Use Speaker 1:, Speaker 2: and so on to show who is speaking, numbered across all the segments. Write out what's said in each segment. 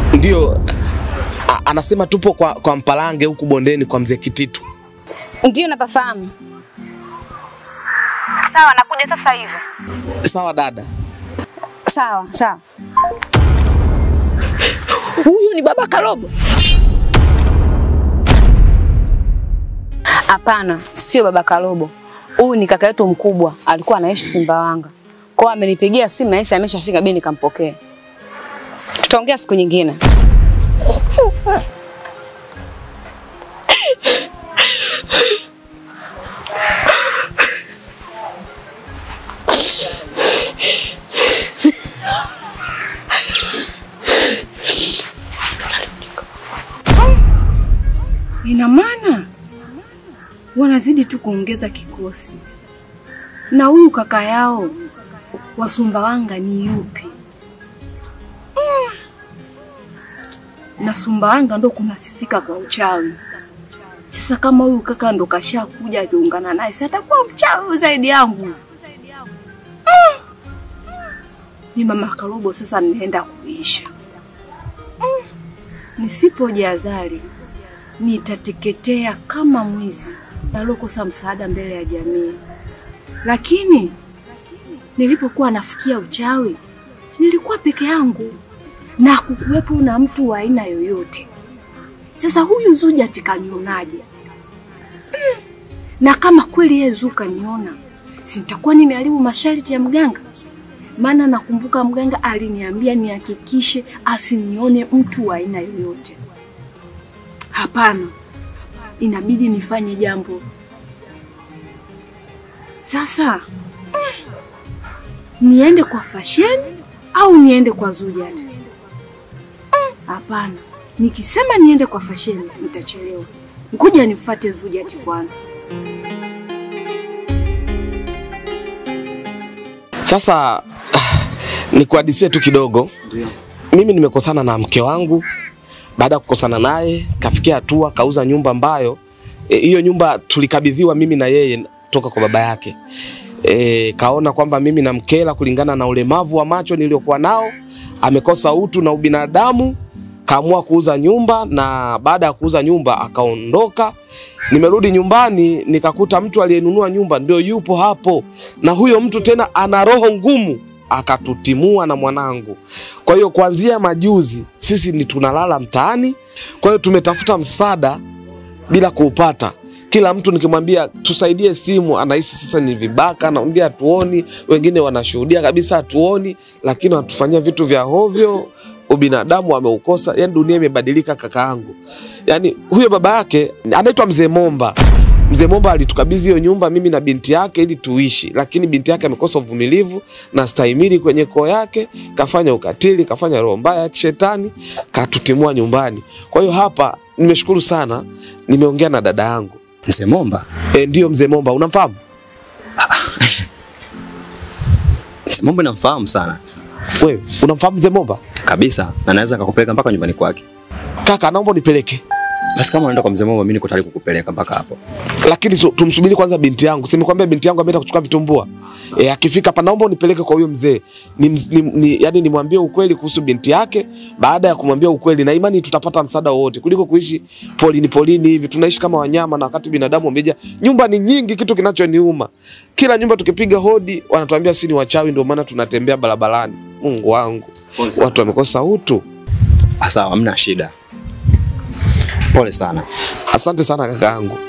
Speaker 1: Ndio a- anasema tupo kwa, kwa Mpalange huku bondeni kwa mzee Kititu.
Speaker 2: Ndio napafahamu. Sawa, nakuja sasa hivi.
Speaker 1: Sawa dada.
Speaker 2: Sawa, sawa. Huyu ni baba Kalobo? Hapana, sio baba Kalobo. Huyu ni kaka yetu mkubwa, alikuwa anaishi Simbawanga. Kwa hiyo amenipigia simu na yeye ameshafika bei nikampokea. Tutaongea siku nyingine.
Speaker 3: Ina maana wanazidi tu kuongeza kikosi. Na huyu kaka yao wa Sumbawanga ni yupi? Mm. Na Sumbawanga ndo kunasifika kwa uchawi. Sasa kama huyu kaka ndo kashakuja akiungana naye, si atakuwa mchawi zaidi yangu? Mm. Ni mama Karobo sasa ninaenda kuisha. Mm. Nisipojazali nitateketea kama mwizi aliokosa msaada mbele ya jamii. Lakini nilipokuwa nafikia uchawi, nilikuwa peke yangu na kukuwepo na mtu wa aina yoyote. Sasa huyu Zuja tikanionaje? Mm. Na kama kweli yeye Zuka niona, si nitakuwa nimeharibu masharti ya mganga? Maana nakumbuka mganga aliniambia nihakikishe asinione mtu wa aina yoyote. Hapana, inabidi nifanye jambo sasa. mm, Niende kwa fasheni au niende kwa Zujat? Mm, Hapana, nikisema niende kwa fasheni nitachelewa. Ngoja nifuate Zujat kwanza.
Speaker 1: Sasa nikuhadisie tu kidogo. Mimi nimekosana na mke wangu. Baada ya kukosana naye, kafikia hatua kauza nyumba ambayo eh, hiyo nyumba tulikabidhiwa mimi na yeye toka kwa baba yake. E, kaona kwamba mimi namkela kulingana na ulemavu wa macho niliokuwa nao, amekosa utu na ubinadamu, kaamua kuuza nyumba, na baada ya kuuza nyumba akaondoka. Nimerudi nyumbani nikakuta mtu aliyenunua nyumba ndio yupo hapo, na huyo mtu tena ana roho ngumu, akatutimua na mwanangu. Kwa hiyo kuanzia majuzi sisi ni tunalala mtaani. Kwa hiyo tumetafuta msaada bila kuupata. Kila mtu nikimwambia tusaidie simu, anahisi sasa ni vibaka, naambia hatuoni. Wengine wanashuhudia kabisa hatuoni, lakini wanatufanyia vitu vya hovyo. Ubinadamu ameukosa, yani dunia imebadilika kakaangu. Yani huyo baba yake anaitwa Mzee Momba. Mzee Momba alitukabidhi hiyo nyumba mimi na binti yake ili tuishi, lakini binti yake amekosa uvumilivu na stahimili kwenye koo yake, kafanya ukatili, kafanya roho mbaya ya kishetani, katutimua nyumbani. Kwa hiyo hapa nimeshukuru sana, nimeongea na dada yangu
Speaker 4: Mzee Momba,
Speaker 1: e, ndio Mzee Momba, unamfahamu?
Speaker 4: Mzee Momba namfahamu sana
Speaker 1: Wewe unamfahamu Mzee Momba?
Speaker 4: kabisa, na naweza kakupeleka mpaka nyumbani kwake.
Speaker 1: Kaka, naomba unipeleke,
Speaker 4: Basi kama unaenda kwa mzee Momba, mimi niko tayari kukupeleka mpaka hapo.
Speaker 1: lakini tu- tumsubiri kwanza binti yangu. Simekwambia binti yangu ameenda kuchukua vitumbua. E, akifika hapa naomba unipeleke kwa huyo mzee ni, ni, ni, yani nimwambie ukweli kuhusu binti yake. Baada ya kumwambia ukweli, na imani tutapata msaada wowote kuliko kuishi polini polini hivi. Tunaishi kama wanyama, na wakati binadamu wameja. Nyumba ni nyingi, kitu kinachoniuma kila nyumba tukipiga hodi wanatuambia si ni wachawi, ndio maana tunatembea barabarani. Mungu wangu, watu wamekosa utu.
Speaker 4: Ah, Sawa, hamna shida. Pole sana.
Speaker 1: Asante sana kakaangu.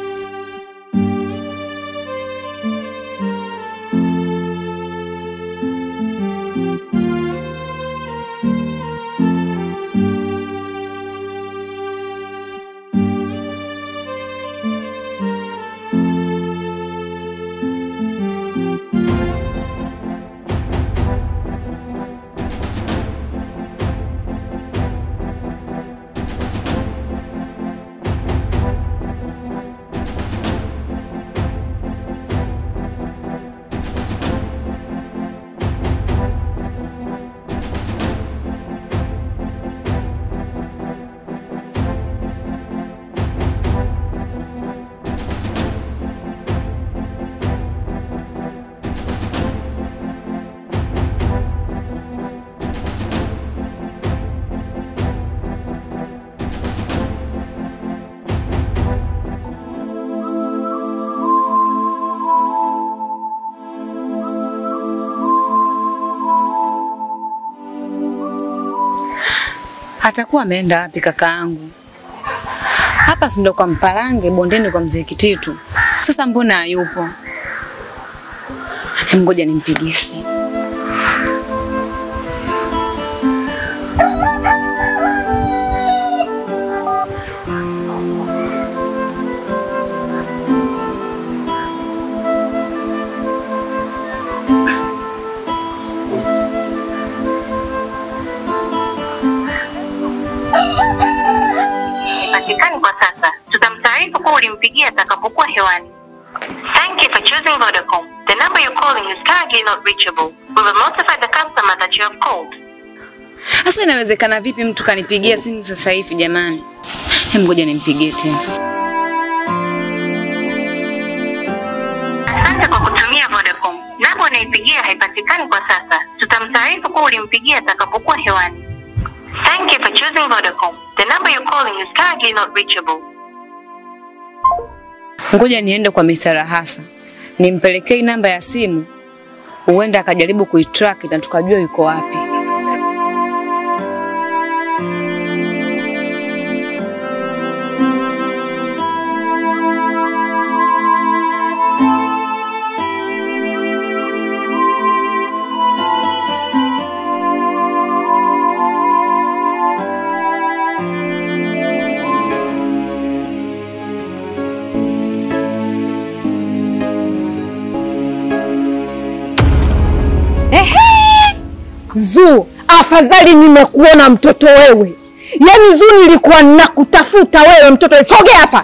Speaker 2: Atakuwa ameenda wapi kaka yangu? Hapa si ndo kwa Mpalange, bondeni kwa mzee Kititu. Sasa mbona hayupo? Hem, Ngoja nimpigie simu.
Speaker 5: Hapatikani kwa sasa. Tutamtaarifu kuwa ulimpigia atakapokuwa hewani. Thank you for choosing Vodacom. The number you're calling is currently not reachable. We will notify the customer that you have called.
Speaker 2: Sasa inawezekana vipi mtu kanipigia simu sasa hivi jamani? Hem, ngoja nimpigie tena.
Speaker 5: Asante kwa kutumia Vodacom. Namba unaipigia haipatikani kwa sasa. Tutamtaarifu kuwa ulimpigia atakapokuwa hewani. Thank you for choosing Vodacom. The number you're calling is currently not reachable.
Speaker 2: Ngoja niende kwa Mr. Rahasa nimpelekee namba ya simu, huenda akajaribu kuitrack na tukajua yuko wapi.
Speaker 6: Zuu, afadhali nimekuona mtoto wewe. Yaani Zuu, nilikuwa nakutafuta wewe mtoto. Sogea hapa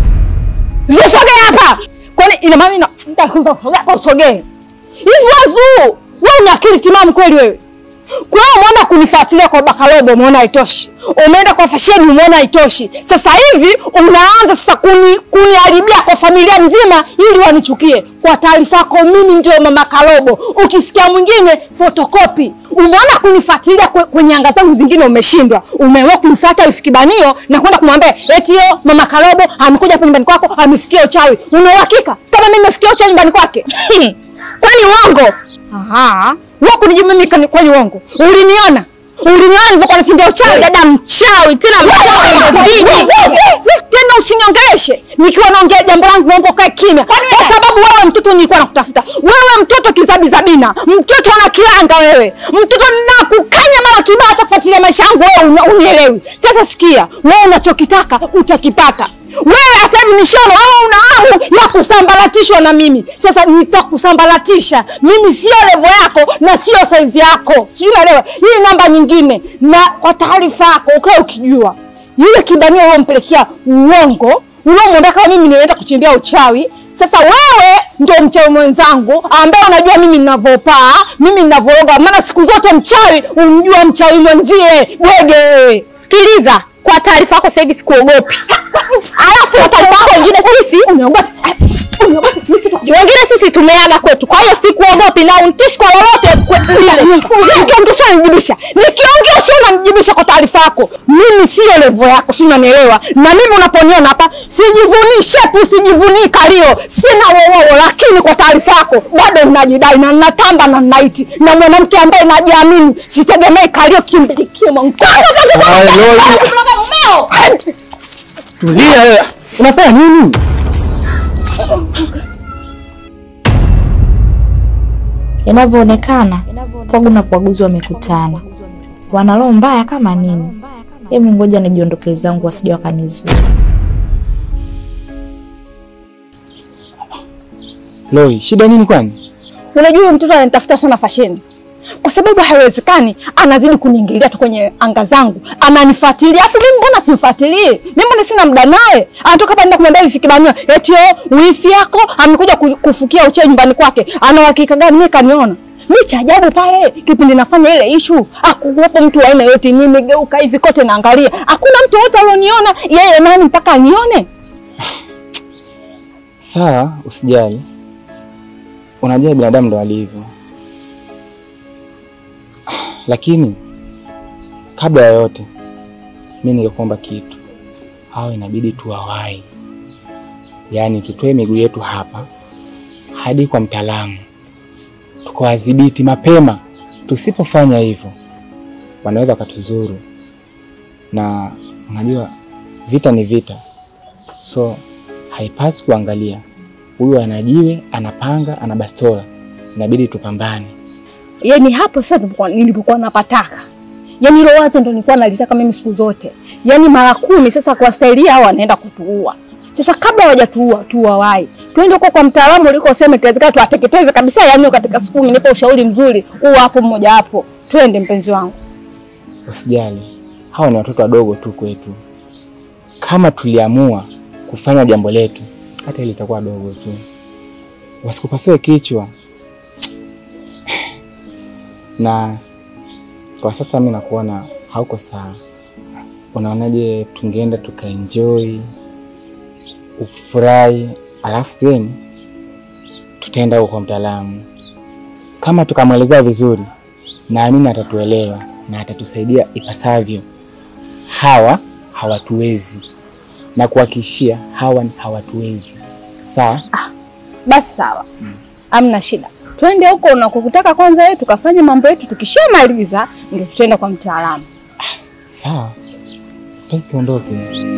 Speaker 6: Zuu, sogea hapa. Kwani ina maana ina nitakuza sogea hapa usogee. Hivi wewe Zuu, wewe una akili timamu kweli wewe? Kwa hiyo umeona kunifuatilia kwa Bakalobo, umeona haitoshi. Umeenda kwa fasheni, umeona haitoshi. Sasa hivi unaanza sasa kuni kuniharibia kwa familia nzima ili wanichukie. Kwa taarifa yako, mimi ndio mama Kalobo. Ukisikia mwingine fotokopi. Umeona kunifuatilia kwe- kwenye anga zangu zingine, umeshindwa. Umeamua kunifuata ufikibanio na kwenda kumwambia eti yo mama Kalobo amekuja hapa nyumbani kwako, amefikia uchawi. Una uhakika kama mimi nimefikia uchawi nyumbani kwake? Kwani uongo? Aha. Wewe kunijibu mimi kani- kwani uongo? Uliniona? Uliniona nilivyokuwa nachimbia uchawi? Dada mchawi, tena mchawi ndio hivi. Tena usiniongeleshe. Nikiwa naongea jambo langu naomba ukae kimya. Kwa sababu wewe mtoto nilikuwa nakutafuta. Wewe mtoto kizabi zabina. Mtoto una kilanga wewe. Mtoto nakukanya mara kibao hata kufuatilia maisha yangu wewe una- unielewi. Sasa sikia, wewe unachokitaka utakipata. Wewe sasa hivi nishono, wewe una hamu ya kusambaratishwa na mimi. Sasa nitakusambaratisha. Mimi sio levo yako na sio saizi yako. Sijui unaelewa. Hii namba nyingine na kwa taarifa yako ukae ukijua. Yule kibanio uliompelekea uongo uliomwenda kama mimi nienda kuchimbia uchawi. Sasa wewe ndio mchawi mwenzangu ambaye unajua mimi ninavyopaa, mimi ninavyooga, maana siku zote mchawi umjua mchawi mwenzie. Bwege wewe. Sikiliza, kwa taarifa yako sasa hivi sikuogopi. Alafu kwa taarifa yako wengine sisi unaogopa. Wengine sisi tumeaga kwetu, kwa hiyo sikuogopi na untishi kwa lolote. Nikiongea sio unanijibisha, nikiongea sio unanijibisha. Kwa taarifa yako, mimi sio levo yako, si unanielewa? Na mimi unaponiona hapa, sijivunii shepu, sijivunii kalio, sina wowowo, lakini kwa taarifa yako bado ninajidai na ninatamba na ninaiti na mwanamke ambaye najiamini, sitegemei kalio kimbilikio mwangu.
Speaker 4: Tulia wewe. Unafanya nini?
Speaker 7: Inavyoonekana Pwagu na Pwaguzi wamekutana, wana roho mbaya kama nini. Hebu ngoja nijiondoke zangu, wasije wakanizua.
Speaker 4: Loi, shida nini kwani?
Speaker 6: Unajua huyu mtoto ananitafuta sana fasheni, kwa sababu haiwezekani anazidi kuniingilia tu kwenye anga zangu, ananifuatilia. Afu mimi mbona simfuatilii? Mimi mbona sina muda naye? Anatoka hapa nenda kumwambia wifi kibanio eti oh, wifi yako amekuja ku- kufukia uchawi nyumbani kwake. Ana uhakika gani mimi kaniona? Mimi cha ajabu pale kipindi nafanya ile issue, hakuwepo mtu wa aina yote. Nimegeuka hivi kote naangalia, hakuna mtu wote alioniona. Yeye nani mpaka anione?
Speaker 4: Sawa, usijali. Unajua binadamu ndo alivyo. Lakini kabla ya yote, mi ningekuomba kitu, hao inabidi tuwawai, yaani tutoe miguu yetu hapa hadi kwa mtaalamu, tukawadhibiti mapema. Tusipofanya hivyo, wanaweza wakatuzuru na unajua vita ni vita, so haipaswi kuangalia huyu ana jiwe, anapanga, ana bastola, inabidi tupambane.
Speaker 6: Yaani hapo sasa nilipokuwa nilipokuwa napataka. Yaani hilo wazo ndo nilikuwa nalitaka mimi siku zote. Yaani mara kumi sasa kwa staili hao wanaenda kutuua. Sasa kabla hawajatuua tuwawai. Twende huko kwa mtaalamu ulikosema ikiwezekana tuwateketeze kabisa yaani katika siku kumi nipo ushauri mzuri. Huu hapo mmoja hapo. Twende mpenzi wangu.
Speaker 4: Usijali, hawa ni watoto wadogo tu kwetu. Kama tuliamua kufanya jambo letu, hata ile itakuwa dogo tu, wasikupasue kichwa. Na kwa sasa mi nakuona hauko sawa. Unaonaje tungeenda tukaenjoy, ufurahi, alafu zeni tutaenda huko kwa mtaalamu. Kama tukamwelezea vizuri, naamini atatuelewa na atatusaidia ipasavyo. Hawa hawatuwezi na kuhakikishia, hawa ni hawatuwezi. Sawa?
Speaker 6: Basi sawa. Amna shida. Twende huko unakokutaka kwanza yetu tukafanye mambo yetu tukishamaliza ndio tutaenda kwa mtaalamu.
Speaker 4: Sawa, basi tuondoke.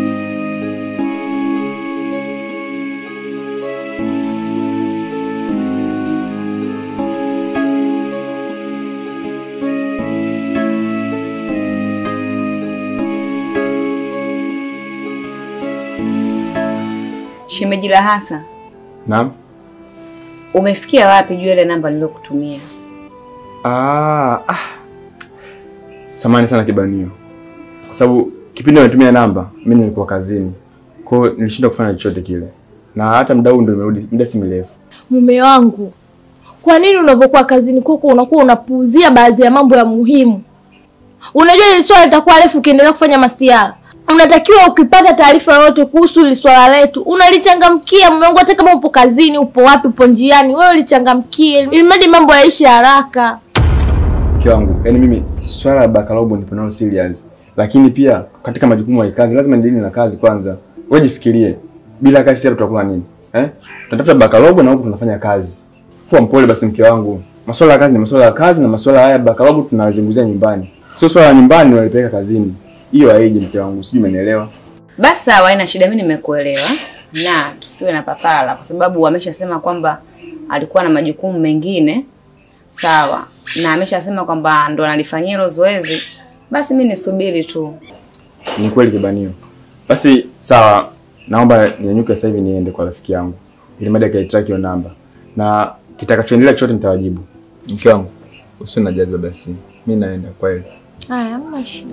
Speaker 2: Shemeji la hasa,
Speaker 8: Naam.
Speaker 2: umefikia wapi juu ya ile namba niliyokutumia?
Speaker 8: Ah, ah. Samani sana kibanio. Kwa sababu kipindi nimetumia namba, mimi nilikuwa kazini. Kwa hiyo nilishindwa kufanya chochote kile. Na hata muda huu ndio nimerudi, muda si mrefu.
Speaker 9: Mume wangu, kwa nini unapokuwa kazini kwako unakuwa unapuuzia baadhi ya mambo ya muhimu? Unajua hili swala litakuwa refu ukiendelea kufanya masiara. Unatakiwa ukipata taarifa yoyote kuhusu hili swala letu unalichangamkia mume wangu, hata kama upo kazini, upo wapi, upo njiani, wewe ulichangamkie ili mradi mambo yaishi haraka.
Speaker 8: Mke wangu, yaani mimi swala la bakalobo nipo nalo serious. Lakini pia katika majukumu ya kazi lazima nidili na kazi kwanza. Wewe jifikirie. Bila kazi sasa tutakula nini? Eh? Tunatafuta bakalobo na huku tunafanya kazi. Kuwa mpole basi mke wangu. Masuala ya kazi ni masuala ya kazi na masuala haya ya bakalobo tunazungumzia nyumbani. Sio swala la nyumbani unalipeleka kazini. Hiyo haiji mke wangu, sijui umenielewa.
Speaker 2: Basi sawa, haina shida, mimi nimekuelewa na tusiwe na papala, kwa sababu wameshasema kwamba alikuwa na majukumu mengine sawa, na ameshasema kwamba ndo analifanyia hilo zoezi. Basi mimi nisubiri tu.
Speaker 8: Ni kweli kibanio. Basi sawa, naomba ninyanyuke sasa hivi niende kwa rafiki yangu. Ili mada kaitrack hiyo namba. Na kitakachoendelea chote nitawajibu.
Speaker 10: Mke wangu, usiwe na jazba basi. Mimi naenda kweli.
Speaker 9: Haya, hamna shida.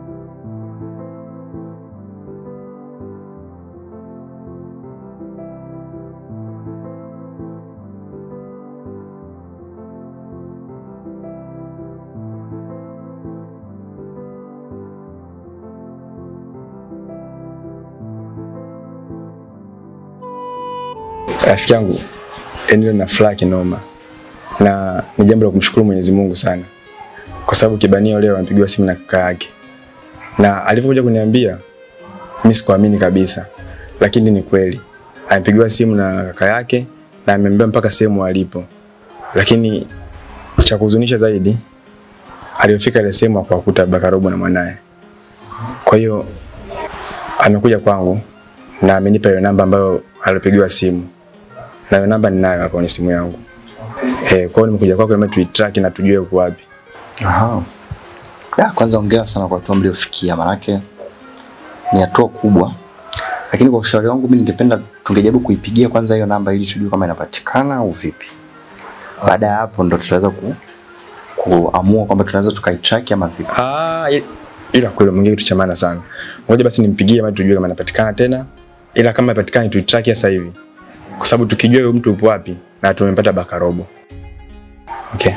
Speaker 8: Rafiki yangu endelea na furaha kinoma, na ni jambo la kumshukuru Mwenyezi Mungu sana, kwa sababu kibanio leo amepigiwa simu na kaka yake, na alivyokuja kuniambia mimi sikuamini kabisa, lakini ni kweli amepigiwa simu na kaka yake na ameambia mpaka sehemu alipo, lakini cha kuhuzunisha zaidi aliyofika ile sehemu akawakuta Bakarobo na mwanaye. Kwa hiyo amekuja kwangu na amenipa hiyo namba ambayo alipigiwa simu na hiyo namba ninayo hapa kwenye simu yangu. Eh, kwa hiyo nimekuja kwako ili tuitrack na tujue uko wapi.
Speaker 11: Aha. Da, kwanza hongera sana kwa hatua mliofikia, manake ni hatua kubwa, lakini kwa ushauri wangu mimi ningependa tungejaribu kuipigia kwanza hiyo namba ili tujue kama inapatikana au vipi. Baada ya hapo ndo tutaweza ku, kuamua kwamba tunaweza tukaitrack ama vipi.
Speaker 8: Ah, i- ila kweli mwingine kitu cha maana sana. Ngoja basi nimpigie ili tujue kama inapatikana tena. Ila kama inapatikana tuitrack sasa hivi. Kwa sababu tukijua huyo mtu yupo wapi na tumempata Bakarobo. Okay.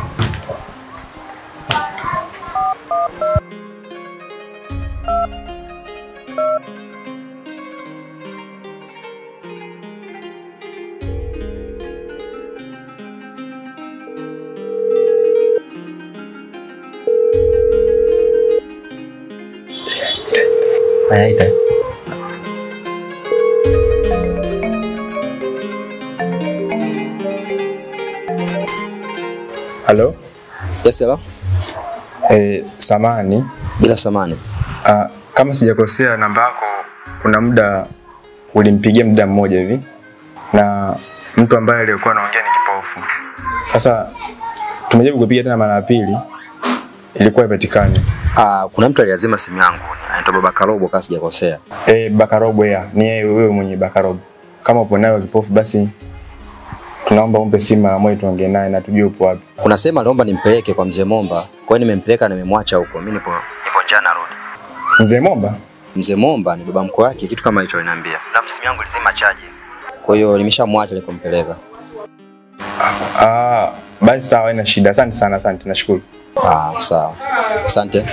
Speaker 11: Anaita.
Speaker 8: Halo?
Speaker 11: Yes, hello.
Speaker 8: Eh, samani
Speaker 11: Bila samani.
Speaker 8: Ah, kama sijakosea namba yako kuna muda ulimpigia muda mmoja hivi na mtu ambaye aliyekuwa anaongea ni kipofu. Sasa tumejaribu kupiga tena mara ya pili ilikuwa ipatikane.
Speaker 11: Ah, kuna mtu aliazima simu yangu anaitwa Baba Karobo kama sijakosea.
Speaker 8: Eh, Bakarobo ya ni yeye wewe mwenye Bakarobo. Kama upo nayo kipofu basi tunaomba umpe simu mara moja tuongee naye na tujue upo wapi.
Speaker 11: Kuna sema aliomba nimpeleke kwa mzee Momba. Kwa hiyo nimempeleka na nimemwacha huko. Mimi nipo nipo njaa narudi.
Speaker 8: Mzee Momba?
Speaker 11: Mzee Momba ni baba mkwe wake, kitu kama hicho aliniambia. Na simu yangu ilizima chaji. Kwa hiyo nimeshamwacha nilipompeleka.
Speaker 8: Ah, basi sawa, haina shida. Asante sana, asante. Nashukuru.
Speaker 11: Ah, sawa. Asante.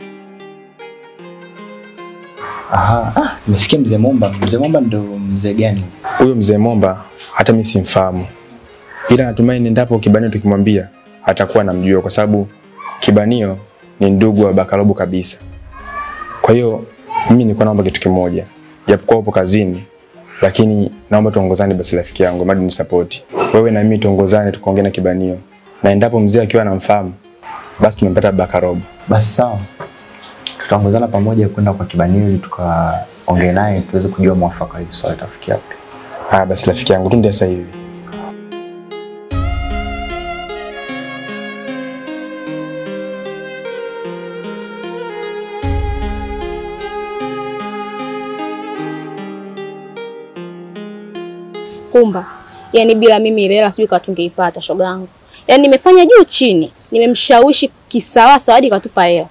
Speaker 11: Aha, ah, nimesikia mzee Momba. Mzee Momba ndo mzee gani?
Speaker 8: Huyo mzee Momba hata mimi simfahamu, ila natumai niendapo Kibanio tukimwambia atakuwa anamjua, kwa sababu Kibanio ni ndugu wa Bakarobo kabisa. Kwa hiyo mimi nilikuwa naomba kitu kimoja, japokuwa upo kazini, lakini naomba tuongozane basi, rafiki yangu, madi ni support wewe na mimi, tuongozane tukaongea na Kibanio, na endapo mzee akiwa anamfahamu basi tumempata Bakarobo.
Speaker 11: Basi sawa. Tutaongozana pamoja kwenda kwa Kibanio ili tukaongee naye tuweze kujua mwafaka hili swala tafikia wapi.
Speaker 8: Ah, basi rafiki yangu, tunde sasa hivi.
Speaker 12: Kumba, yani bila mimi ile hela sijui katungeipata shoga yangu. Yani nimefanya juu chini, nimemshawishi kisawasawa hadi katupa hela.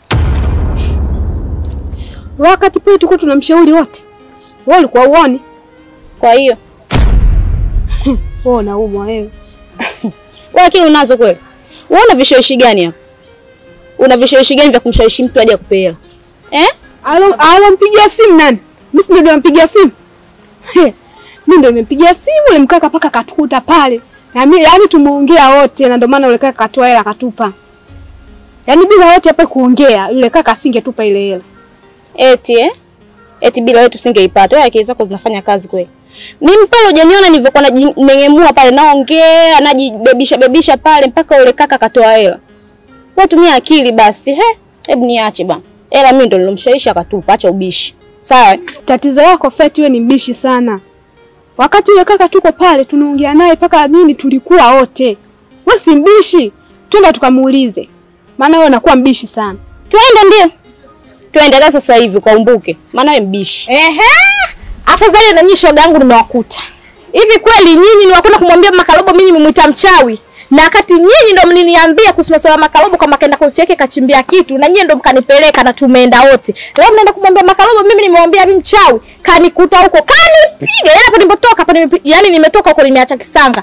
Speaker 3: Wakati pale tulikuwa tunamshauri wote, wewe ulikuwa uone.
Speaker 12: Kwa hiyo
Speaker 3: wewe unaumwa wewe.
Speaker 12: wewe akili unazo kweli? Wewe una vishawishi gani hapa? Una vishawishi gani vya kumshawishi mtu aje akupe hela? Eh?
Speaker 3: Alo alompigia simu nani? Mimi si ndio nilimpigia simu. He, Mimi ndio nimempigia simu yule mkaka paka katukuta pale. Na mimi yani tumeongea wote na ndio maana yule kaka katoa hela akatupa. Yaani bila wote hapa kuongea yule kaka asingetupa ile hela.
Speaker 12: Eti eh? Eti bila wewe tusingeipata. Wewe akili zako zinafanya kazi kweli. Mimi pale hujaniona nilivyokuwa najinengemua pale naongea, najibebisha bebisha pale mpaka yule kaka katoa hela. Wewe tumia akili basi. He, hebu niache bana. Hela mimi ndo nilomshawishi akatupa, acha ubishi. Sawa?
Speaker 3: Tatizo lako Feti, wewe ni mbishi sana. Wakati yule kaka tuko pale tunaongea naye paka nini, tulikuwa wote. Wewe si mbishi, twenda tukamuulize, maana wewe unakuwa mbishi sana.
Speaker 12: Twende ndio. Tuendelee sasa hivi ukaumbuke. Maana wewe mbishi.
Speaker 9: Ehe. Afadhali na nyinyi shoga yangu nimewakuta. Hivi kweli nyinyi ni wakwenda kumwambia Makalobo mimi nimemuita mchawi? Na wakati nyinyi ndo mliniambia kuhusu masuala ya Makalobo kwamba kaenda kwa yake kachimbia kitu na nyinyi ndo mkanipeleka na tumeenda wote. Leo mnaenda kumwambia Makalobo mimi nimemwambia mimi mchawi. Kanikuta huko, kanipiga. Yaani hapo nilipotoka hapo nime yaani nimetoka huko nimeacha kisanga.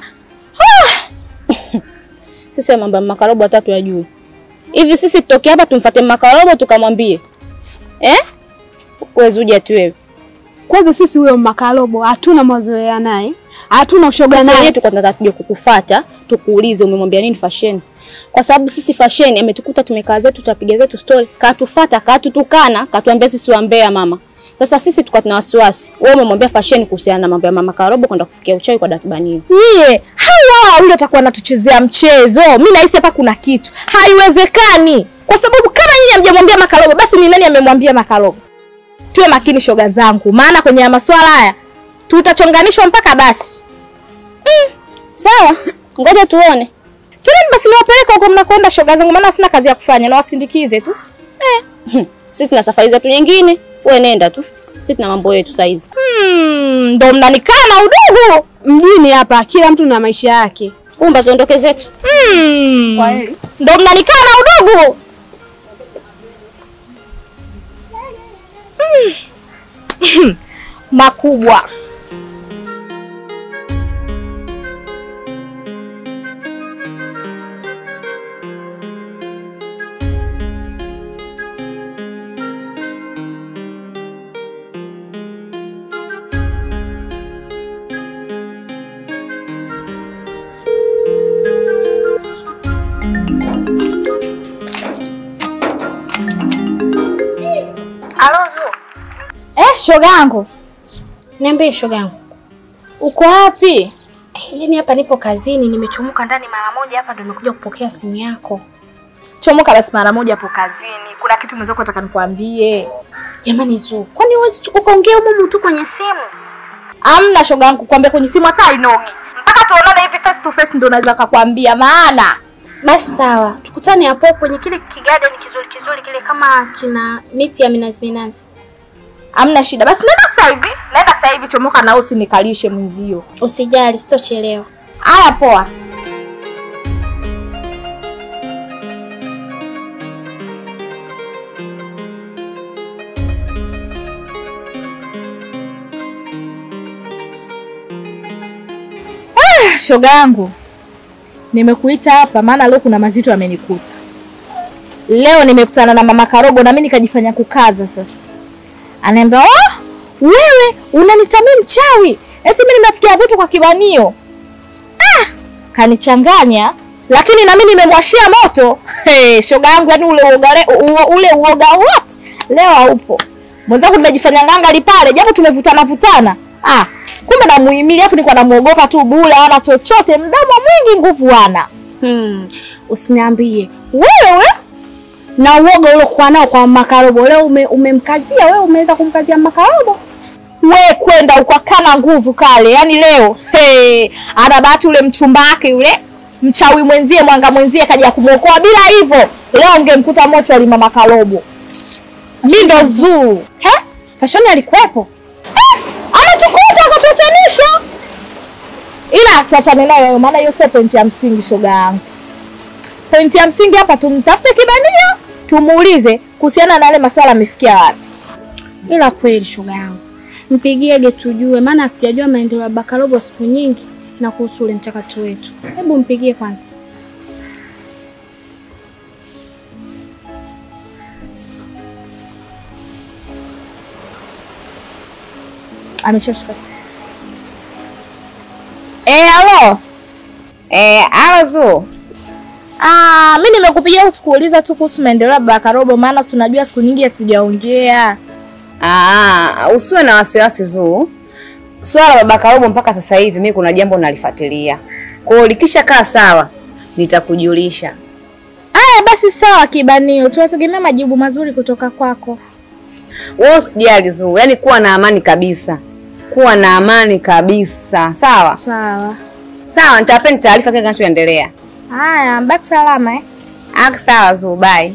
Speaker 12: Sisi mambo ya makarobo watatu yajui. Hivi sisi tutoke hapa tumfuate makarobo tukamwambie. Eh? Wewe Zuja tu wewe.
Speaker 3: Kwanza sisi huyo Makalobo hatuna mazoea naye, hatuna ushoga
Speaker 12: Sisi
Speaker 3: naye.
Speaker 12: wenyewe tulikuwa tunataka tuje kukufuata, tukuulize umemwambia nini fashion. Kwa sababu sisi fashion ametukuta tumekaa zetu tutapiga zetu story, katufuata, katutukana, katuambia sisi wambea mama. Sasa sisi tulikuwa tuna wasiwasi. Wewe umemwambia fashion kuhusiana na mambo ya mama Karobo kwenda kufikia uchawi kwa Dakibanio.
Speaker 9: Nyie, hawa yule atakuwa anatuchezea mchezo. Mimi nahisi hapa kuna kitu. Haiwezekani. Kwa sababu kama nyinyi hamjamwambia Makalobo, basi ni nani amemwambia Makalobo? Tuwe makini shoga zangu, maana kwenye masuala haya tutachonganishwa mpaka basi.
Speaker 12: Mm, sawa. Ngoja tuone.
Speaker 9: Twendeni basi niwapeleke huko mnakwenda shoga zangu, maana sina kazi ya kufanya na wasindikize tu.
Speaker 12: Eh. Sisi tuna safari zetu nyingine. Wewe nenda tu. Sisi tuna mambo yetu saa hizi.
Speaker 9: Hmm, ndo mnanikana udugu.
Speaker 3: Mjini hapa kila mtu na maisha yake.
Speaker 12: Kumba tuondoke zetu.
Speaker 9: Hmm. Ndo mnanikana udugu. Hmm. Makubwa. Eh, shoga yangu.
Speaker 13: Niambie shoga yangu.
Speaker 9: Uko wapi?
Speaker 13: Yaani hapa nipo kazini, nimechomoka ndani mara moja hapa ndo nimekuja kupokea simu yako.
Speaker 9: Chomoka basi mara moja hapo kazini. Kuna kitu mwenzako nataka nikwambie.
Speaker 13: Jamani Zuu, kwani huwezi tu- ukaongea humu tu kwenye simu?
Speaker 9: Amna shoga yangu kuambia kwenye simu hata hainogi. Mpaka tuonane hivi face to face ndo naweza kukwambia maana.
Speaker 13: Basi sawa, tukutane hapo kwenye kile kigarden kizuri kizuri kile kama kina miti ya minazi minazi.
Speaker 9: Amna shida. Basi nenda sasa hivi. Nenda sasa hivi chomoka na usinikalishe mwenzio.
Speaker 13: Usijali, sitochelewa.
Speaker 9: Haya poa. Ah, shoga yangu. Nimekuita hapa maana leo kuna mazito yamenikuta. Leo nimekutana na mama Karogo na mimi nikajifanya kukaza sasa. Anaambia, "Oh, wewe unanitamii mchawi. Eti mimi nimefikia vitu kwa kibanio." Ah, kanichanganya lakini na mimi nimemwashia moto. Hey, shoga yangu yani ule uoga le- uo- ule uoga what? Leo haupo. Mwenzangu nimejifanya nganga pale japo tumevutana vutana. Ah, kumbe namuhimili afu nilikuwa namuogopa tu bure hana chochote mdomo mwingi nguvu hana.
Speaker 13: Hmm, usiniambie wewe na uoga uliokuwa nao kwa makarobo leo ume, umemkazia wewe, umeweza kumkazia makarobo.
Speaker 9: we kwenda ukakana nguvu kale yani leo hey, ana bahati ule mchumba wake yule mchawi mwenzie mwanga mwenzie kaja kumwokoa bila hivyo leo ungemkuta mocho ali mama Karobo mi ndo zuu
Speaker 13: He? Fashoni alikuwepo?
Speaker 9: anachukuta akatuachanisha ila tuachane nayo hayo, maana hiyo sio pointi ya msingi shoga yangu pointi ya msingi hapa tumtafute kibanio tumuulize kuhusiana na yale maswala amefikia wapi
Speaker 13: Ila kweli shoga yangu, mpigiege tujue, maana hatujajua maendeleo ya Bakarobo siku nyingi na kuhusu ule mchakato wetu. Hebu mpigie kwanza.
Speaker 9: ameshashika Eh, halo.
Speaker 2: Eh, halo Zuu.
Speaker 9: Ah, mimi nimekupigia kukuuliza tu kuhusu maendeleo ya Bakarobo maana si unajua siku nyingi hatujaongea.
Speaker 2: Ah, usiwe na wasiwasi Zuu. Swala la baba Karobo mpaka sasa hivi mimi kuna jambo nalifuatilia. Kwa hiyo likisha kaa sawa nitakujulisha.
Speaker 9: Aya basi sawa kibanio, tunategemea majibu mazuri kutoka kwako.
Speaker 2: Wewe usijali Zuu, yaani kuwa na amani kabisa. Kuwa na amani kabisa. Sawa?
Speaker 9: Sawa.
Speaker 2: Sawa, nitawapeni taarifa kile kinachoendelea.
Speaker 9: Haya, baki salama eh.
Speaker 2: Ah, sawa Zuu, bye.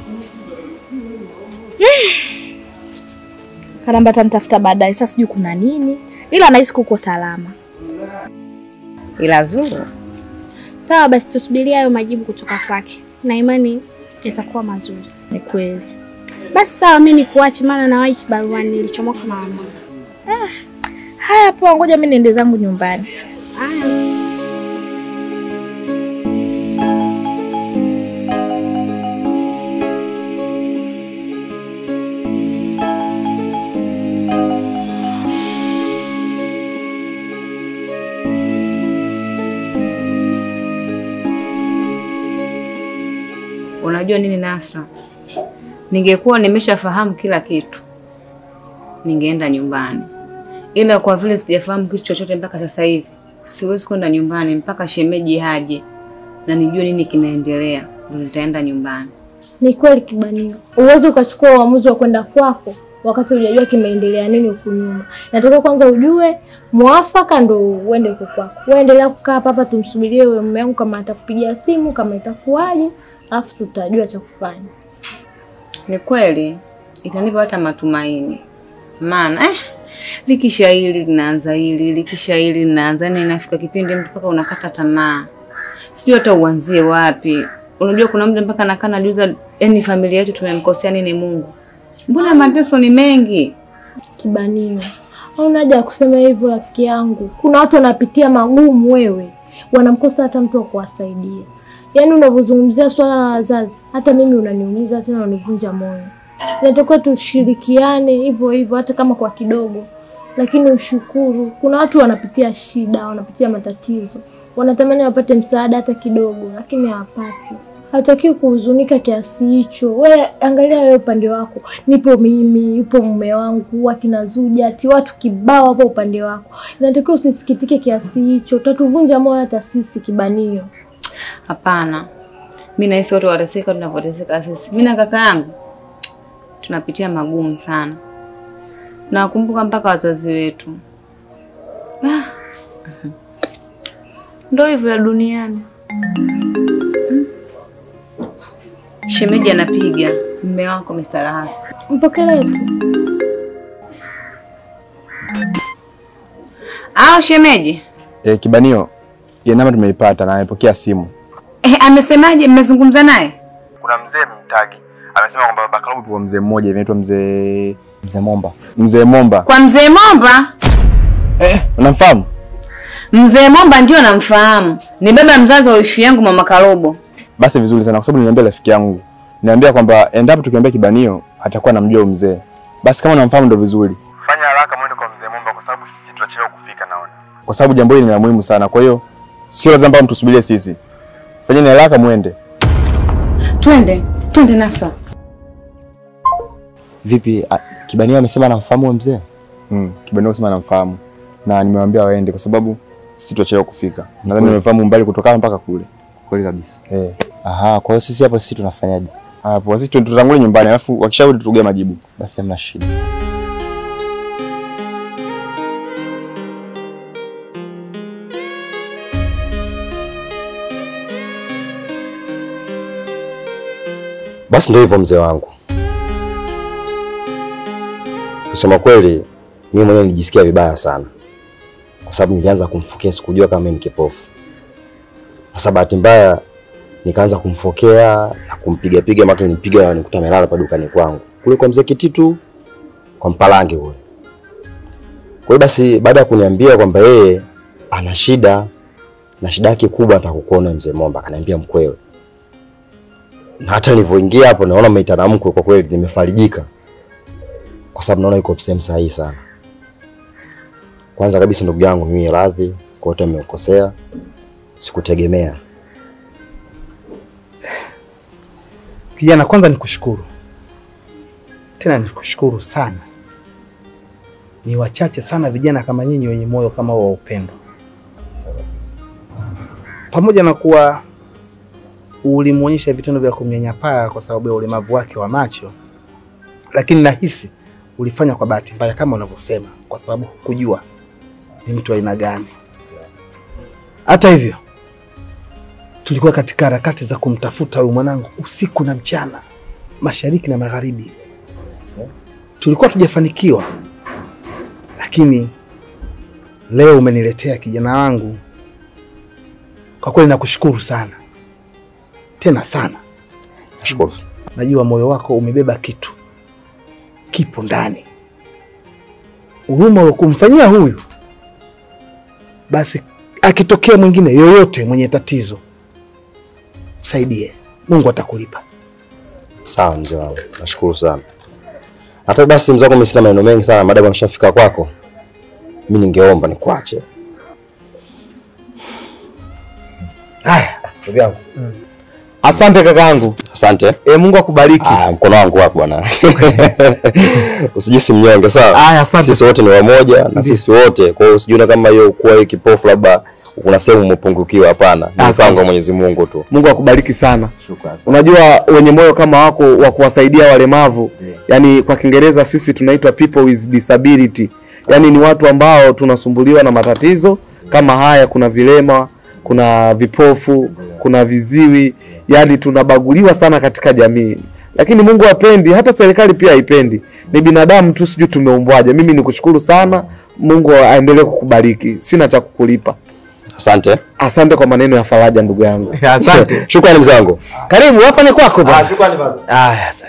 Speaker 9: Karamba atanitafuta baadaye, sasa sijui kuna nini, ila nahisi kuko salama.
Speaker 2: Ila Zuu,
Speaker 13: Sawa basi, tusubirie hayo majibu kutoka kwake, na imani yatakuwa mazuri.
Speaker 9: Ni kweli.
Speaker 13: Basi sawa, mimi nikuache, maana nawahi kibaruani, nilichomoka mara moja.
Speaker 9: Ah, haya poa, ngoja mimi niende zangu nyumbani.
Speaker 13: Haya.
Speaker 2: unajua nini Nasra? Ningekuwa nimeshafahamu kila kitu, ningeenda nyumbani, ila kwa vile sijafahamu kitu chochote mpaka sasa hivi, siwezi kwenda nyumbani mpaka shemeji haje na nijue nini kinaendelea, ndio nitaenda nyumbani.
Speaker 9: Ni kweli kibanio, uwezi ukachukua uamuzi wa kwenda kwako wakati hujajua kimeendelea nini huku nyuma. Natoka kwanza ujue mwafaka ndo uende huko kwako. Wewe endelea kukaa hapa hapa, tumsubirie wewe mume wangu kama atakupigia simu, kama itakuwaje, alafu tutajua cha kufanya.
Speaker 2: Ni kweli itanipa hata matumaini, maana eh, likisha hili linaanza hili, likisha hili linaanza, yani inafika kipindi mtu mpaka unakata tamaa, sijui hata uanzie wapi. Unajua kuna muda mpaka nakaa najiuliza, yani familia yetu tumemkosea nini Mungu? Mbona mateso ni mengi?
Speaker 9: Kibanio, hauna haja ya kusema hivyo rafiki yangu. Kuna watu wanapitia magumu, wewe wanamkosa hata mtu wa kuwasaidia. Yaani unavyozungumzia swala la wazazi, hata mimi unaniumiza tena unanivunja moyo. Inatakiwa tushirikiane hivyo hivyo, hata kama kwa kidogo, lakini ushukuru. Kuna watu wanapitia shida, wanapitia matatizo, wanatamani wapate msaada hata kidogo, lakini hawapati. Hatakiwi kuhuzunika kiasi hicho. We angalia wewe upande wako, nipo mimi, yupo mume wangu, akina Zuja, ati watu kibao hapo upande wako. Inatakiwa usisikitike kiasi hicho, utatuvunja moyo hata sisi kibanio.
Speaker 2: Hapana, mi nahisi watu wateseka tunavyoteseka sisi. Mi na kaka yangu tunapitia magumu sana. Nawakumbuka mpaka wazazi wetu. Ah. Ndo hivyo ya duniani. Mm. Shemeji anapiga mme wako Mr. Rahasa.
Speaker 9: Mpokelee tu.
Speaker 2: Au shemeji?
Speaker 8: E, kibanio ya namba tumeipata na amepokea simu.
Speaker 2: Eh, amesemaje? Mmezungumza naye?
Speaker 8: Kuna mzee mtagi amesema kwamba baba Kalubu kwa mzee mmoja anaitwa mzee mzee Momba. Mzee Momba.
Speaker 2: Kwa mzee Momba?
Speaker 8: Eh, unamfahamu?
Speaker 2: Mzee Momba ndio namfahamu. Ni baba mzazi wa wifi yangu mama Karobo.
Speaker 8: Basi vizuri sana kwa sababu niliambia rafiki yangu. Niambia kwamba endapo tukiambia kibanio atakuwa anamjua huyo mzee. Basi kama unamfahamu ndo vizuri. Fanya haraka mwende kwa mzee Momba kwa sababu sisi tutachelewa kufika naona. Kwa sababu jambo hili ni la muhimu sana. Kwa hiyo sio lazima mpaka mtusubirie sisi. Fanyeni haraka mwende.
Speaker 2: Twende, twende Nasa.
Speaker 11: Vipi, a- Kibanio amesema anamfahamu huyo mzee?
Speaker 8: Mm, kibanio kusema anamfahamu. Na nimewaambia waende kwa sababu sisi tutachelewa kufika. Nadhani nimefahamu mbali kutoka hapa mpaka kule.
Speaker 11: Kweli kabisa.
Speaker 8: Eh.
Speaker 11: Aha, kwa hiyo sisi hapo sisi tunafanyaje?
Speaker 8: Hapo sisi tutangulia nyumbani alafu wakisharudi tutugee majibu.
Speaker 11: Basi hamna shida.
Speaker 14: Basi ndio hivyo mzee wangu. Kusema kweli, mimi mwenyewe nilijisikia vibaya sana, kwa sababu nilianza kumfokea, sikujua kama mimi ni kipofu. Sasa bahati mbaya nikaanza kumfokea na kumpiga piga, maka nipiga nikuta amelala pa dukani kwangu kule kwa mzee Kititu, kwa Mpalange kule. Kwa hiyo basi, baada ya kuniambia kwamba yeye ana shida na shida yake kubwa atakukuona mzee Momba, akaniambia mkwewe na hata nilivyoingia hapo naona umeita mkwe, kwa kweli nimefarijika, kwa sababu naona yuko sehemu sahihi sana. Kwanza kabisa, ndugu yangu, mimi radhi kwa yote nimekosea, sikutegemea.
Speaker 15: Kijana, kwanza nikushukuru tena, nikushukuru sana. Ni wachache sana vijana kama nyinyi wenye moyo kama huo wa upendo, pamoja na kuwa ulimwonyesha vitendo vya kumnyanyapaa kwa sababu ya ulemavu wake wa macho, lakini nahisi ulifanya kwa bahati mbaya kama unavyosema, kwa sababu hukujua ni mtu wa aina gani. Hata hivyo, tulikuwa katika harakati za kumtafuta huyu mwanangu usiku na mchana, mashariki na magharibi. Tulikuwa tujafanikiwa, lakini leo umeniletea kijana wangu. Kwa kweli nakushukuru sana tena sana.
Speaker 14: Nashukuru.
Speaker 15: Najua moyo wako umebeba kitu kipo ndani, huruma ulokumfanyia huyu, basi akitokea mwingine yoyote mwenye tatizo msaidie, Mungu atakulipa.
Speaker 14: Sawa mzee wangu, nashukuru sana. Hata basi mzee wangu, mimi sina maneno mengi sana, maadamu ameshafika kwako, mimi ningeomba nikuache.
Speaker 15: Haya,
Speaker 14: ndugu yangu.
Speaker 1: Asante kakaangu.
Speaker 14: Asante.
Speaker 1: E, Mungu akubariki.
Speaker 14: Ah, mkono wangu wako bwana. Usijisi mnyonge sawa?
Speaker 1: Aya, asante.
Speaker 14: Sisi wote ni wamoja na
Speaker 1: Ndiyo.
Speaker 14: sisi wote. Kwa hiyo usijione kama hiyo kuwa hiyo kipofu labda kuna sehemu umepungukiwa, hapana. Ni
Speaker 1: Asante.
Speaker 14: mpango wa Mwenyezi Mungu tu.
Speaker 1: Mungu akubariki sana.
Speaker 14: Shukrani.
Speaker 1: Unajua wenye moyo kama wako wa kuwasaidia walemavu, yani kwa Kiingereza sisi tunaitwa people with disability, yani ni watu ambao tunasumbuliwa na matatizo kama haya. Kuna vilema, kuna vipofu, kuna viziwi, yani tunabaguliwa sana katika jamii, lakini Mungu hapendi, hata serikali pia haipendi. Ni binadamu tu, sijui tumeumbwaje. Mimi nikushukuru sana, Mungu aendelee kukubariki. Sina cha kukulipa.
Speaker 14: Asante.
Speaker 1: Asante kwa maneno ya faraja ndugu yangu.
Speaker 15: Asante.
Speaker 14: Shukrani mzee wangu.
Speaker 1: Karibu hapa ni kwako bwana.
Speaker 14: shukrani baba.
Speaker 15: Haya sana.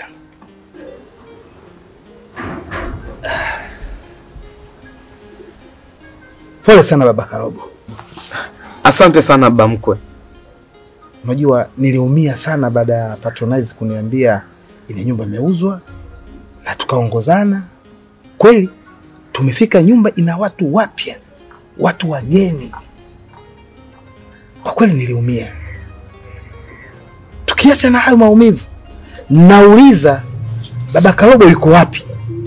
Speaker 15: Pole sana baba Karobo.
Speaker 1: Asante sana baba mkwe.
Speaker 15: Unajua niliumia sana baada ya Patronize kuniambia ile nyumba imeuzwa na tukaongozana. Kweli tumefika, nyumba ina watu wapya, watu wageni. Kwa kweli niliumia. Tukiacha na hayo maumivu, nauliza baba Karobo yuko wapi?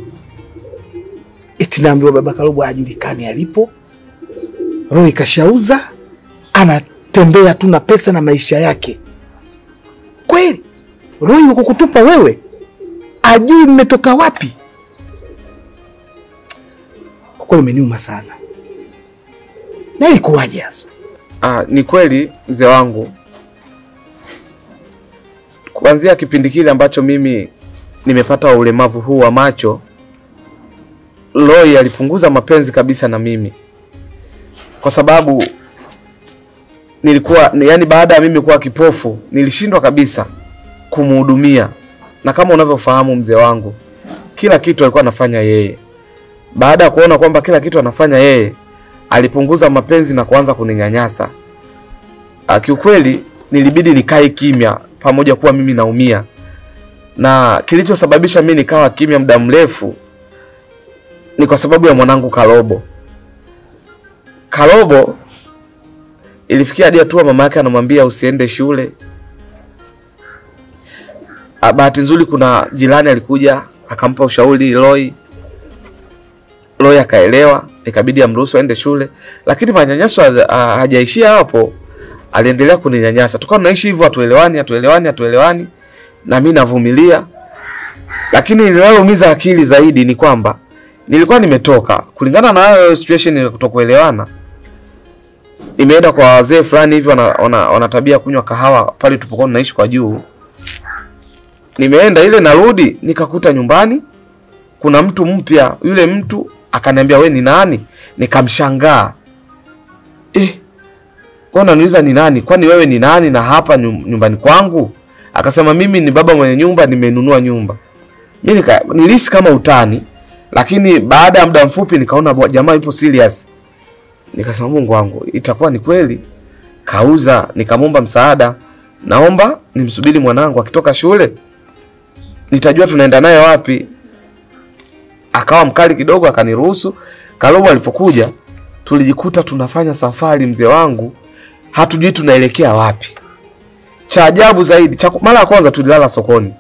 Speaker 15: Eti naambiwa baba Karobo hajulikani alipo, roho ikashauza, anatembea tu na pesa na maisha yake. Kweli roho iko kukutupa wewe? ajui mmetoka wapi. Kwa kweli umeniuma sana. Na ilikuwaje hasa?
Speaker 1: Ah, ni kweli mzee wangu, kuanzia kipindi kile ambacho mimi nimepata ulemavu huu wa macho, Loi alipunguza mapenzi kabisa na mimi, kwa sababu nilikuwa yani, baada ya mimi kuwa kipofu nilishindwa kabisa kumhudumia, na kama unavyofahamu mzee wangu, kila kitu alikuwa anafanya yeye. Baada ya kuona kwamba kila kitu anafanya yeye, alipunguza mapenzi na kuanza kuninyanyasa. Ah, Kiukweli nilibidi nikae kimya, pamoja kuwa mimi naumia, na kilichosababisha mimi nikawa kimya muda mrefu ni kwa sababu ya mwanangu Karobo. Karobo ilifikia hadi hatua mama yake anamwambia usiende shule. Ah, Bahati nzuri kuna jirani alikuja akampa ushauri Loi. Loi akaelewa, ikabidi amruhusu aende shule, lakini manyanyaso haja- ha- hajaishia hapo, aliendelea kuninyanyasa. Tukawa tunaishi hivyo, hatuelewani, hatuelewani, hatuelewani, na mimi navumilia. Lakini linaloumiza akili zaidi ni kwamba nilikuwa nimetoka kulingana na hayo situation ya kutokuelewana, nimeenda kwa wazee fulani hivi wana, wana, wana tabia ya kunywa kahawa pale tulipokuwa tunaishi kwa juu. Nimeenda ile narudi nikakuta nyumbani kuna mtu mpya. Yule mtu akaniambia we ni nani? Nikamshangaa eh, wewe unaniuliza ni nani? Kwani wewe ni nani na hapa nyum- nyumbani kwangu? Akasema mimi ni baba mwenye nyumba, nimenunua nyumba. Mimi nika nilisi kama utani, lakini baada ya muda mfupi nikaona bwa- jamaa yupo serious. Nikasema Mungu wangu, itakuwa ni kweli. Kauza, nikamwomba msaada, naomba nimsubiri mwanangu akitoka shule, nitajua tunaenda naye wapi. Akawa mkali kidogo, akaniruhusu. Karobo alipokuja, tulijikuta tunafanya safari, mzee wangu, hatujui tunaelekea wapi. Cha ajabu zaidi, cha mara ya kwanza tulilala sokoni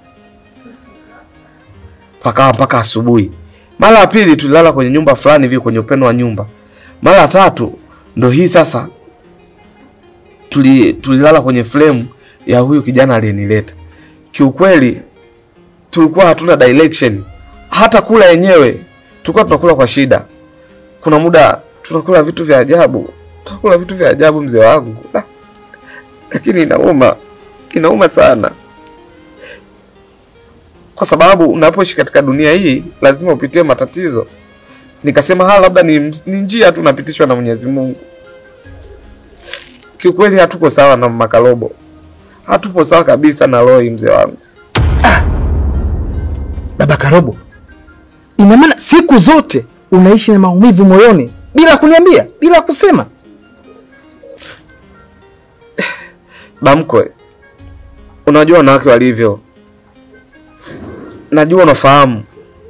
Speaker 1: pakawa mpaka asubuhi. Mara ya pili tulilala kwenye nyumba fulani hivi kwenye upendo wa nyumba. Mara ya tatu ndo hii sasa tuli, tulilala kwenye frame ya huyu kijana aliyenileta. Kiukweli tulikuwa hatuna direction, hata kula yenyewe tulikuwa tunakula kwa shida. Kuna muda tunakula vitu vya ajabu, tunakula vitu vya ajabu mzee wangu, Ah, lakini inauma, inauma sana kwa sababu unapoishi katika dunia hii lazima upitie matatizo. Nikasema hala, labda ni, ni njia tu napitishwa na Mwenyezi Mungu. Kiukweli hatuko sawa na Makalobo, hatupo sawa kabisa na Loi mzee wangu.
Speaker 15: Baba Karobo, ina maana siku zote unaishi na maumivu moyoni bila kuniambia, bila kusema?
Speaker 1: Bamkwe, unajua wanawake walivyo, najua unafahamu,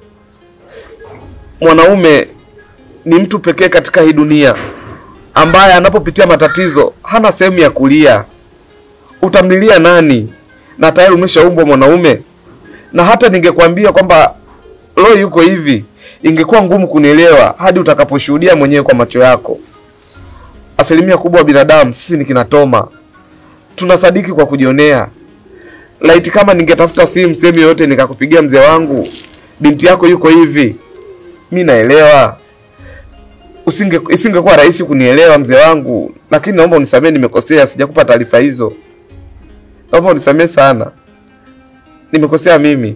Speaker 1: mwanaume ni mtu pekee katika hii dunia ambaye anapopitia matatizo hana sehemu ya kulia. Utamlilia nani? Na tayari umeshaumbwa mwanaume. Na hata ningekwambia kwamba Roy yuko hivi, ingekuwa ngumu kunielewa hadi utakaposhuhudia mwenyewe kwa macho yako. Asilimia kubwa wa binadamu sisi ni kinatoma, tunasadiki kwa kujionea. Laiti kama ningetafuta simu sehemu yoyote nikakupigia mzee wangu, binti yako yuko hivi, mi naelewa usinge isingekuwa rahisi kunielewa mzee wangu, lakini naomba unisamehe, nimekosea, sijakupa taarifa hizo. Naomba unisamehe sana, nimekosea mimi.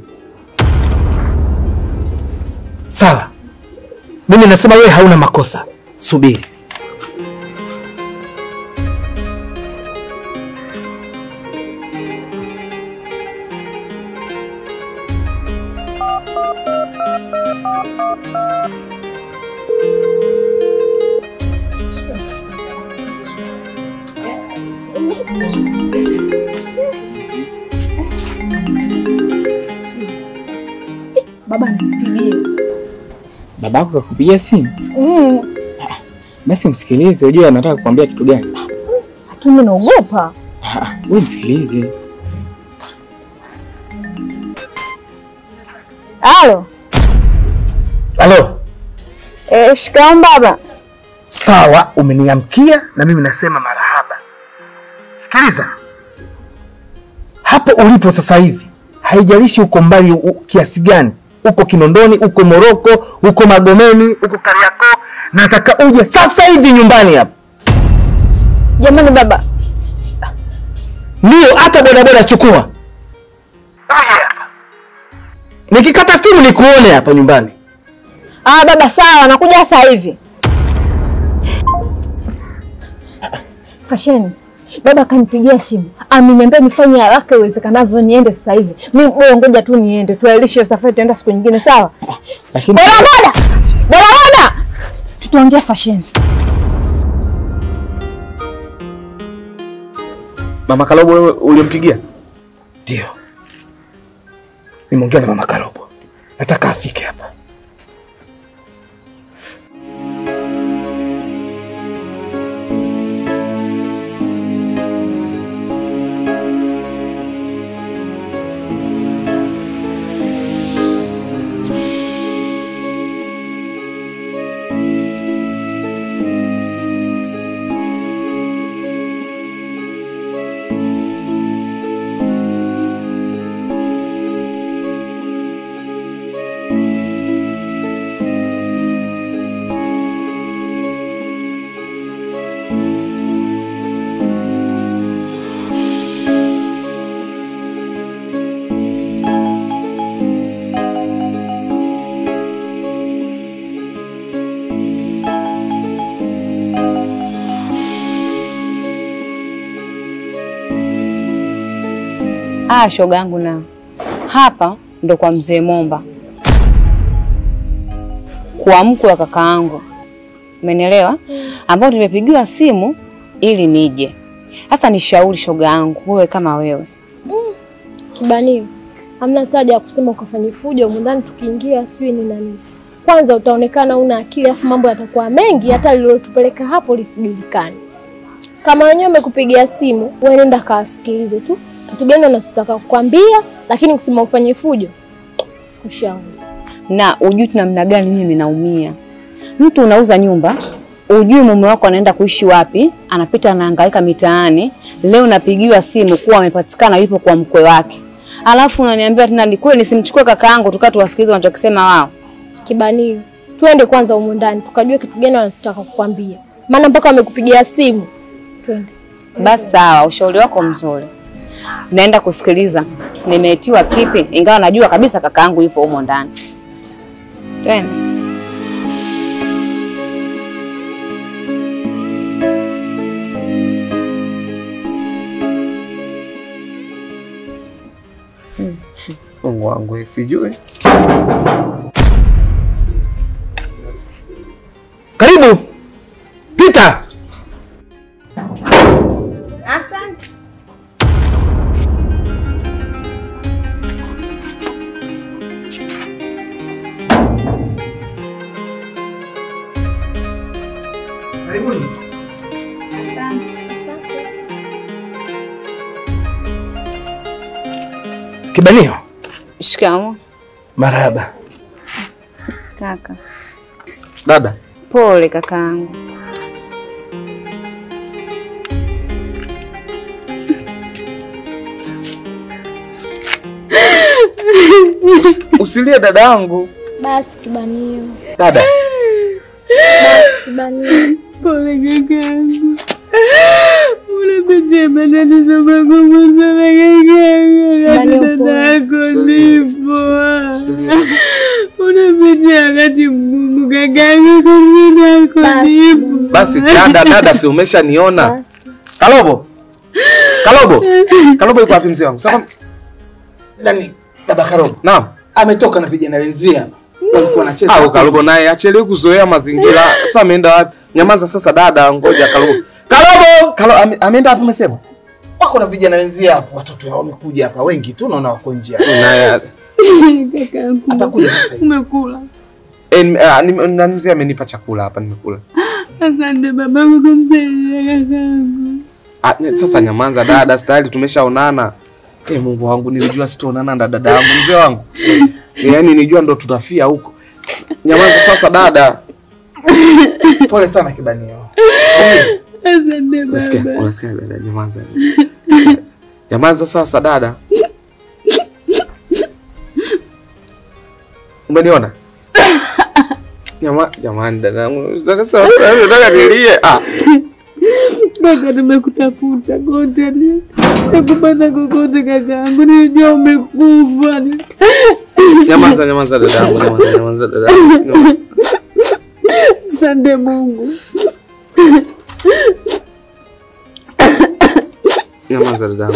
Speaker 15: Sawa, mimi nasema wewe hauna makosa. Subiri.
Speaker 3: Baba nipigie.
Speaker 4: Babako kakupigia simu?
Speaker 3: Mm,
Speaker 4: Basi msikilize, ujue anataka kukwambia kitu gani.
Speaker 3: lakini naogopa.
Speaker 4: Ah, Wewe msikilize.
Speaker 6: Halo.
Speaker 15: Halo.
Speaker 6: Eh, shikamoo baba.
Speaker 15: Sawa, umeniamkia na mimi nasema marahaba. Sikiliza, hapo ulipo sasa hivi haijalishi uko mbali u, kiasi gani, uko Kinondoni, uko Moroko, uko Magomeni, uko Kariakoo, nataka uje sasa hivi nyumbani hapa.
Speaker 6: Jamani baba,
Speaker 15: Ndio, hata bodaboda chukua. Nikikata simu nikuone hapa nyumbani.
Speaker 6: ah baba sawa, nakuja sasa hivi. Fasheni, baba kanipigia simu, ameniambia nifanye haraka iwezekanavyo niende sasa hivi. Mimi bora ngoja tu niende, tuailishe safari, tuenda siku nyingine, sawa?
Speaker 15: Lakini
Speaker 6: Bodaboda, bodaboda, tutaongea Fasheni.
Speaker 1: Mama Kalobo wewe ulimpigia?
Speaker 15: Ndio. Nimeongea na mama Karobo, nataka afike hapa.
Speaker 2: Ah, shoga yangu na hapa ndo kwa mzee Momba, kwa mkwe wa kaka yangu, umenielewa? Ambao tumepigiwa simu ili nije. Sasa nishauri shoga yangu, wewe kama wewe
Speaker 9: Kibanio, hamna haja ya kusema ukafanye fujo humu ndani, tukiingia sijui ni na nini. Kwanza utaonekana una akili, afu mambo yatakuwa mengi, hata lililotupeleka hapo lisijulikane. Kama wenyewe wamekupigia simu, wewe nenda kawasikilize tu kitu gani wanataka kukwambia, lakini kusema ufanye fujo sikushauri.
Speaker 2: na ujui tu namna gani mimi naumia. Mtu unauza nyumba, ujui mume wako anaenda kuishi wapi, anapita anahangaika mitaani. Leo napigiwa simu kuwa amepatikana yupo kwa mkwe wake, alafu unaniambia tena ni kweli nisimchukue kaka yangu tukaa tuwasikilize wanachokisema wao.
Speaker 9: Kibanio, twende kwanza humu ndani tukajue kitu gani wanataka kukwambia, maana mpaka wamekupigia simu. Twende.
Speaker 2: Basi sawa, ushauri wako mzuri, naenda kusikiliza nimeitiwa kipi, ingawa najua kabisa kaka yangu yupo humo ndani. Twende.
Speaker 1: Mungu wangu sijui.
Speaker 15: Karibu. Pita.
Speaker 2: Asante.
Speaker 15: Karibuni. Kibanio.
Speaker 2: Shikamoo
Speaker 15: Marahaba.
Speaker 2: kaka.
Speaker 1: Dada,
Speaker 2: Pole kakaangu.
Speaker 1: usilie dada yangu.
Speaker 9: Basi Kibanio,
Speaker 1: Dada,
Speaker 9: basi Kibanio.
Speaker 16: Pole kakaangu. Unapitia matatizo magumu sana kakaangu.
Speaker 9: Bali
Speaker 16: Wakati
Speaker 9: upo.
Speaker 16: dada yako nipo. Unapitia wakati mgumu kakaangu. Wakati dada yako nipo.
Speaker 1: basi dada, dada, si umeshaniona? Kalobo, Kalobo, Kalobo yuko wapi mzee wangu? Sasa
Speaker 15: Nani? Baba Karobo.
Speaker 1: naam.
Speaker 15: Ametoka na vijana wenzie hapa. Walikuwa wanacheza.
Speaker 1: Au Kalobo naye achelewe kuzoea mazingira. Sasa ameenda wapi? Nyamaza sasa dada, ngoja Kalobo. Kalobo, Kalo ame- ameenda wapi umesema?
Speaker 15: Wako na vijana wenzie hapo. Watoto wao wamekuja hapa wengi tu naona wako nje. hapa.
Speaker 1: Naye
Speaker 16: Kakaangu.
Speaker 15: Atakuja sasa hivi.
Speaker 16: Umekula.
Speaker 1: eh, nime- ah, nime- na mzee amenipa chakula hapa nimekula.
Speaker 16: Asante babangu kumsaidia kakaangu.
Speaker 1: Ah, ne- sasa nyamaza dada, stahili tumeshaonana. Eh, Mungu wangu nilijua sitaonana na dada yangu mzee wangu. Yaani nilijua ndo tutafia huko. Nyamaza sasa dada.
Speaker 15: Pole sana Kibanio.
Speaker 16: Asante
Speaker 1: Unasikia?
Speaker 16: baba.
Speaker 1: Unasikia dada, nyamaza. Nyamaza sasa dada. Umeniona? Jama, jamani dadangu. Sasa nataka nilie. Ah,
Speaker 16: Kaka, nimekutafuta kote, nakupata kokote kakaangu, nilijua umekufa.
Speaker 1: nyamaza nyamaza dadangu, nyamaza nyamaza dadangu. Nyamaza.
Speaker 16: Asante Mungu.
Speaker 1: Nyamaza dadangu.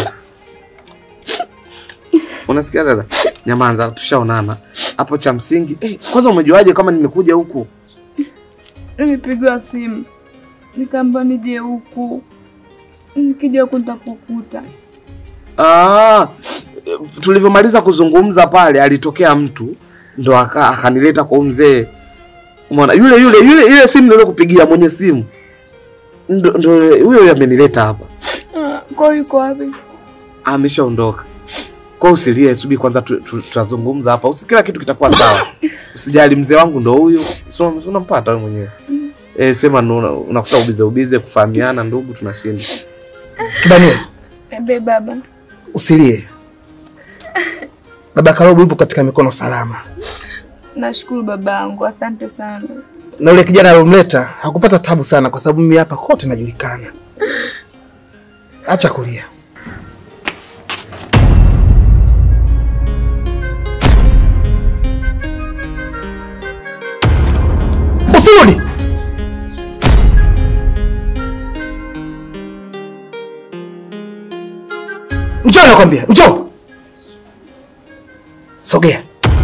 Speaker 1: Unasikia dada? Nyamaza, tushaonana. Hapo cha msingi. Eh, kwanza umejuaje kama nimekuja huku?
Speaker 16: Nilipigwa simu nikaamba nije huku, nikija huku nitakukuta.
Speaker 1: Ah, tulivyomaliza kuzungumza pale alitokea mtu ndo aka- akanileta kwa huyu mzee. Umeona yule yule yule ile simu ndio kupigia mwenye simu. Ndo ndo huyo huyo amenileta hapa.
Speaker 16: Ah, Kwa hiyo yuko wapi?
Speaker 1: Ameshaondoka. Kwa hiyo usilie, subiri kwanza tu- tu- tutazungumza hapa. Usi kila kitu kitakuwa sawa. Usijali mzee wangu ndo huyo. Si una- si unampata wewe mwenyewe. Eh, sema ndo una- unakuta ubize ubize kufahamiana ndugu tunashinda.
Speaker 15: Kibanio,
Speaker 16: Ebe baba,
Speaker 15: usilie. Baba Karobo yupo katika mikono salama,
Speaker 16: nashukuru babangu, asante sana.
Speaker 15: na yule kijana alomleta hakupata tabu sana, kwa sababu mimi hapa kote najulikana. Acha kulia. Usirudi. Njoo nakwambia, njoo. Sogea.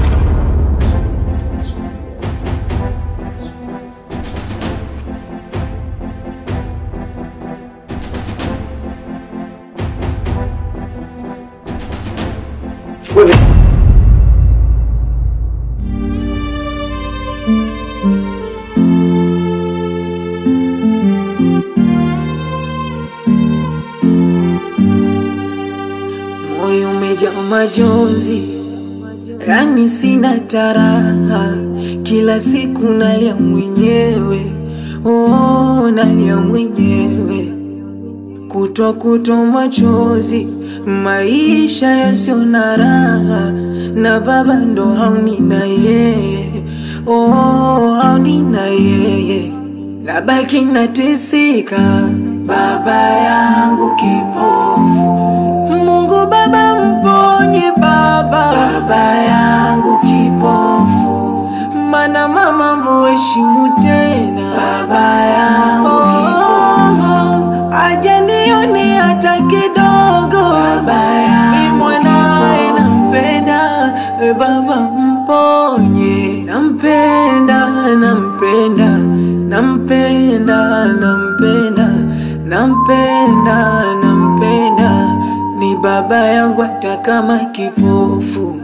Speaker 15: Wewe
Speaker 17: moyo umejaa majonzi, yani sina taraha, kila siku nalia mwenyewe, oh, nalia mwenyewe, kutwa kutwa machozi, maisha yasio na raha, na baba ndo hauni na yeye, oh, hauni na yeye, nabaki nateseka, baba yangu kipofu Mungu Baba mponye baba, baba yangu kipofu, mana mama muheshimu tena, baba yangu kipofu, aje nione hata kidogo, baba yangu mwanae nampenda, e baba mponye, nampenda, nampenda, nampenda, nampenda, nampenda, nampenda ni baba yangu hata kama kipofu.